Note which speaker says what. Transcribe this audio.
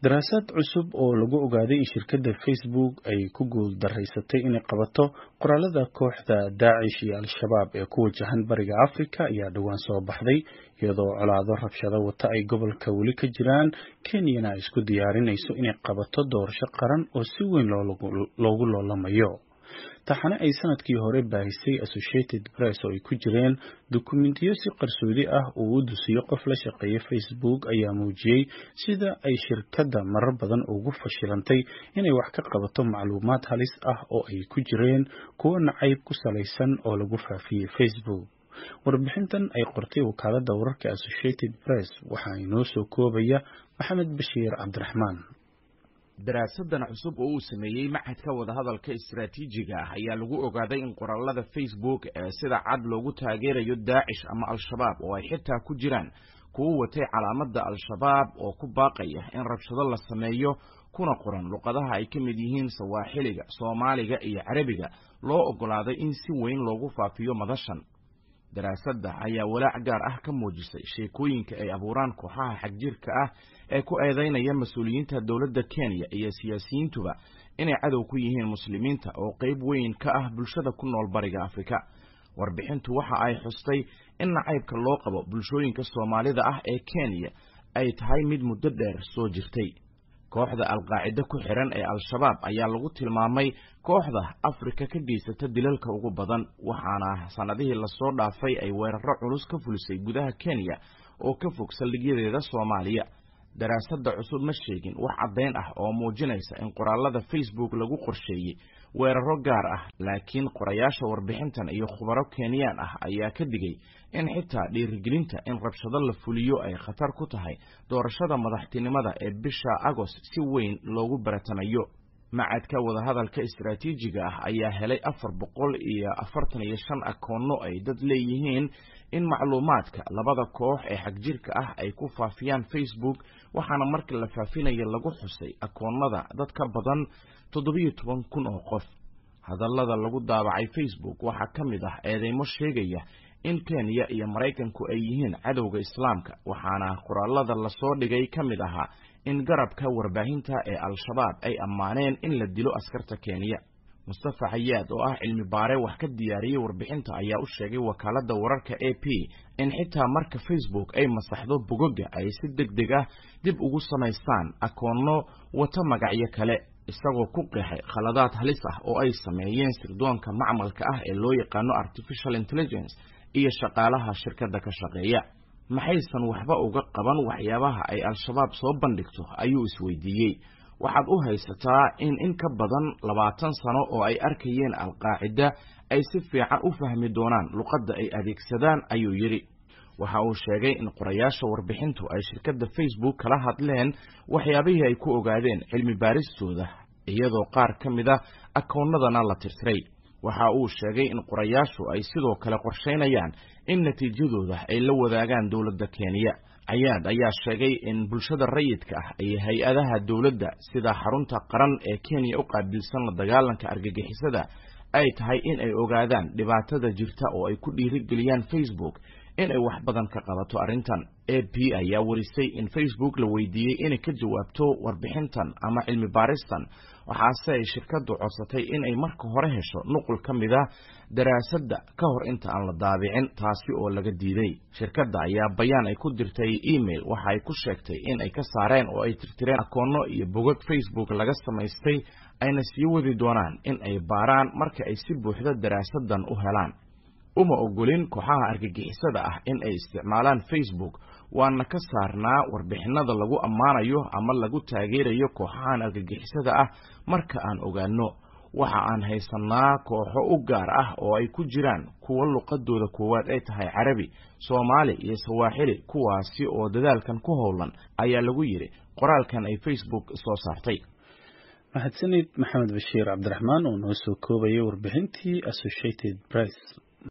Speaker 1: daraasad cusub oo lagu ogaaday in shirkadda facebook ay ku guul daraysatay inay qabato qoraalada kooxda daacish iyo al-shabaab ee ku wajahan bariga africa ayaa dhowaan soo baxday iyadoo colaado rabshado wata ay gobolka weli ka jiraan kenyana ay isku diyaarinayso inay qabato doorasho qaran oo si weyn loogu loolamayo taxane ay sanadkii hore baahisay associated press oo ay ku jireen dukumentiyo si qarsoodi ah uu u dusiyo qof la shaqeeya facebook ayaa muujiyey sida ay shirkadda marar badan ugu fashilantay inay wax ka qabato macluumaad halis ah oo ay ku jireen kuwo nacayb ku salaysan oo lagu faafiyey facebook warbixintan ay qortay wakaaladda wararka associated press waxaa inoo soo koobaya maxamed bashiir cabdiraxmaan
Speaker 2: daraasadan cusub oo uu sameeyey machadka wadahadalka istaraatiijiga ah ayaa lagu ogaaday in qoraalada facebook ee sida cad loogu taageerayo daacish ama al-shabaab oo ay xitaa ku jiraan kuwo watay calaamadda al-shabaab oo ku baaqaya in rabshado la sameeyo kuna qoran luqadaha ay ka mid yihiin sawaaxiliga soomaaliga iyo carabiga loo oggolaaday in si weyn loogu faafiyo madashan daraasadda ayaa walaac gaar ah ka muujisay sheekooyinka ay abuuraan kooxaha xagjirka ah ee ku eedaynaya mas-uuliyiinta dowladda kenya iyo siyaasiyiintuba inay cadow ku yihiin muslimiinta oo qayb weyn ka ah bulshada ku nool bariga afrika warbixintu waxa ay xustay in nacaybka loo qabo bulshooyinka soomaalida ah ee kenya ay tahay mid muddo dheer soo jirtay kooxda alqaacide ku xiran ee al-shabaab ayaa lagu tilmaamay kooxda afrika ka geysata dilalka ugu badan waxaana sannadihii lasoo dhaafay ay weeraro culus ka fulisay gudaha kenya oo ka fog saldhigyadeeda soomaaliya daraasadda cusub ma sheegin wax caddayn ah oo muujinaysa in qoraalada facebook lagu qorsheeyey weeraro gaar ah laakiin qorayaasha warbixintan iyo khubaro kenyaan ah ayaa ka digay in xitaa dhiirigelinta in rabshado la fuliyo ay khatar ku tahay doorashada madaxtinimada ee bisha agost si weyn loogu baratamayo macadka wadahadalka istaraatiijiga ah ayaa helay afar boqol iyo afartan iyo shan akoonno ay dad leeyihiin in macluumaadka labada koox ee xagjirka ah ay ku faafiyaan facebook waxaana markii la faafinaya lagu xusay akoonnada dad ka badan toddobiyo toban kun oo qof hadallada lagu daabacay facebook waxaa ka mid ah eedeymo sheegaya in kenya iyo maraykanku ay yihiin cadowga islaamka waxaana qoraalada lasoo dhigay ka mid ahaa in garabka warbaahinta ee al-shabaab ay ammaaneen in la dilo askarta kenya mustafa xayaad oo ah cilmi baare wax ka diyaariyey warbixinta ayaa u sheegay wakaaladda wararka a p in xitaa marka facebook ay masaxdo bogoga ay si deg deg ah dib ugu samaystaan akoonno wata magacyo kale isagoo ku qeexay khaladaad halis ah oo ay sameeyeen sirdoonka macmalka ah ee loo yaqaano artificial intelligence iyo shaqaalaha shirkadda ka shaqeeya maxaysan waxba uga qaban waxyaabaha ay al-shabaab soo bandhigto ayuu isweydiiyey waxaad u haysataa in in ka badan labaatan sano oo ay arkayeen alqaacida ay si fiican u fahmi doonaan luqadda ay adeegsadaan ayuu yidhi waxa uu sheegay in qorayaasha warbixintu ay shirkadda facebook kala hadleen waxyaabihii ay ku ogaadeen cilmi baaristooda iyadoo qaar ka mid a akoonnadana la tirtiray waxa uu sheegay in qorayaashu ay sidoo kale qorshaynayaan in natiijadooda ay la wadaagaan dowladda kenya cayaad ayaa sheegay in bulshada rayidka ah iyo hay-adaha dowladda sida xarunta qaran ee kenya u qaabilsan la dagaalanka argagixisada ay tahay in ay ogaadaan dhibaatada jirta oo ay ku dhiirigeliyaan facebook in ay wax badan ka qabato arrintan a p ayaa warisay in facebook la weydiiyey inay ka jawaabto warbixintan ama cilmi baaristan waxaase ay shirkaddu codsatay in ay marka hore hesho nuqul ka mid a daraasadda ka hor inta aan la daabicin taasi oo laga diiday shirkadda ayaa bayaan ay ku dirtay email waxa ay ku sheegtay in ay ka saareen oo ay tirtireen akoonno iyo bogag facebook laga samaystay ayna sii wadi doonaan in ay baaraan marka ay si buuxda daraasadan u helaan uma ogolin kooxaha argagixisada ah in ay isticmaalaan facebook waana ka saarnaa warbixinada lagu ammaanayo ama lagu taageerayo kooxahan argagixisada ah marka aan ogaano waxa aan haysanaa kooxo u gaar ah oo ay ku jiraan kuwo luqadooda koowaad ay tahay carabi soomaali iyo sawaaxili kuwaasi oo dadaalkan ku howlan ayaa lagu yidhi qoraalkan ay facebook soo saartay
Speaker 1: mahadsanid maxamed bashiir cabdiraxmaan oo noo soo koobayay warbixintii associated press